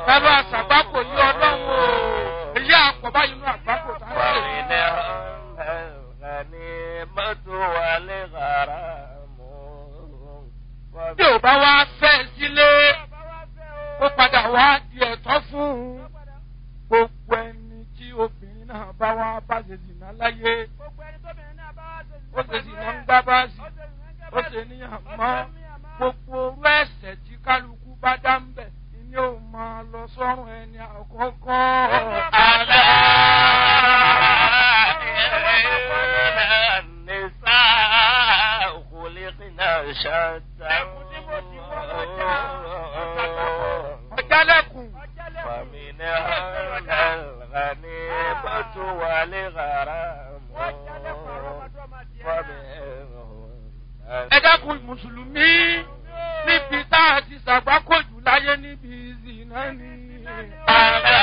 bàbá àṣàgbákò yí ọlọ́run o èyí àpọ̀ báyìí nínú àgbákò tá a ń ṣe. bí ò bá wá fẹ́ sílé ó padà wá di ẹ̀tọ́ fún un gbogbo ẹni tí obìnrin náà bá wá bá ṣe zìnà láyé ó ṣe zìnà ń gbá báàsì ó ṣe níyàn mọ́ gbogbo orú ẹ̀sẹ̀ tí kálukú bá dá ń bẹ̀ ni ó máa lọ sọ́run ẹni àkọ́kọ́. Àlá nìsá khuliqna shatta. ọ̀jálẹ̀kùn فمنها الغنيمة والغرام ẹ dákun mùsùlùmí níbi tá a ti ṣàgbákòjù láyé níbi ìzìnà ni. ألا